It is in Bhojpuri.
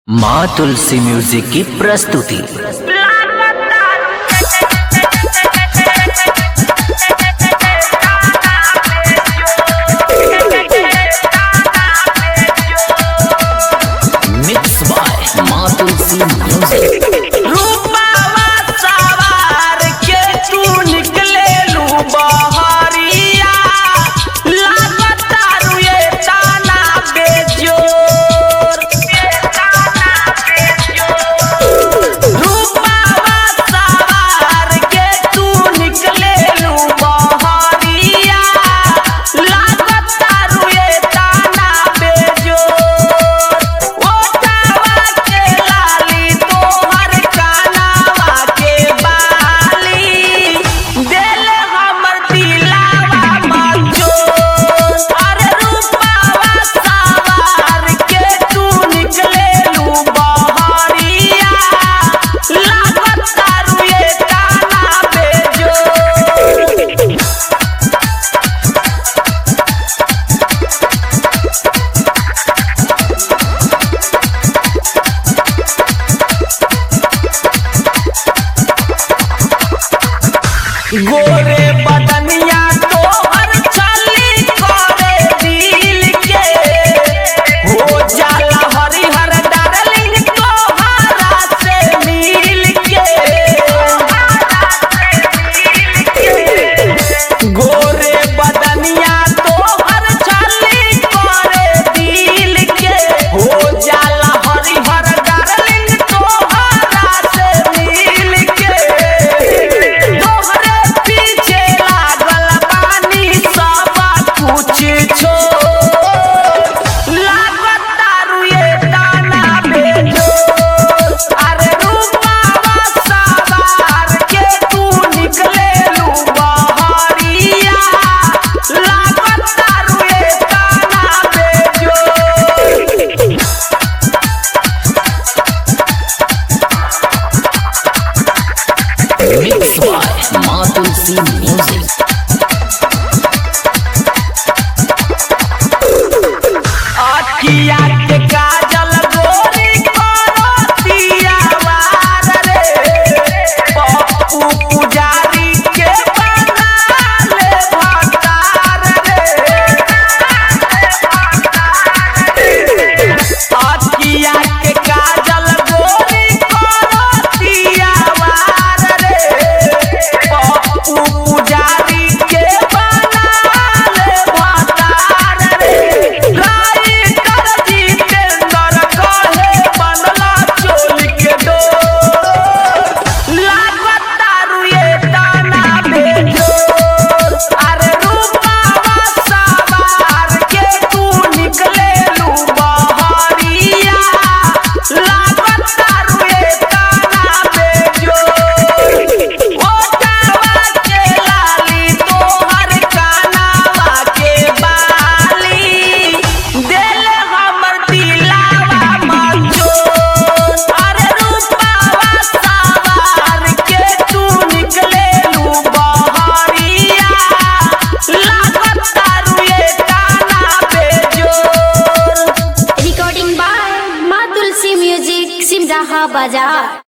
माँ तुलसी म्यूजिक की प्रस्तुति मिक्स बाय माँ तुलसी म्यूजिक रूपावा सवार के तू निकलेलू बहरिया लागता रुए ताना बेजोर रूपावा सवार के तू निकलेलू बहरिया लागता रुए ताना बेजोर ओटावा के लाली तोहर कानावा के बाली दिल हमर दिलावा मचोर अरे रूपावा सवार के तू निकलेलू बहरिया लागता रुए ताना बेजोर गोरे बदनिया तोहर चली करे दिल के हो जाला हरिहर डार्लिंग तोहरा से मिल के गोरे बदनिया तोहर चली करे दिल के हो जाला हरिहर डार्लिंग तोहरा से मिल के तोहरे पीछे लागल बानी सब कुछ छोड़ लागता रुए दाना बेजोर अरे रूपावा सवार के तू निकलेलू बहरिया लागता रुए दाना बेजोर मिक्स बाय माँ तुलसी म्यूजिक अखिया के काजल गोरी करतिया वार रे पप्पू पुजारी के बनाले भतार रे अखिया के काजल गोरी करतिया वार रे पप्पू पुजारी के बनाले भतार रे राइटर जितेंद्र कहे बनला चोल के डोर लागता रुए दाना बेजोर अरे रूपावा सवार के तू निकलेलू बहरिया लागता रुए दाना बेजोर ओटावा के लाली तोहर कानावा के बाली दिल हमर दिलावा मचोर अरे रूपावा सवार के तू निकलेलू बहरिया लागता रुए ताना बेजोर रिकॉर्डिंग बाय माँ तुलसी म्यूजिक सिमराहा बाजार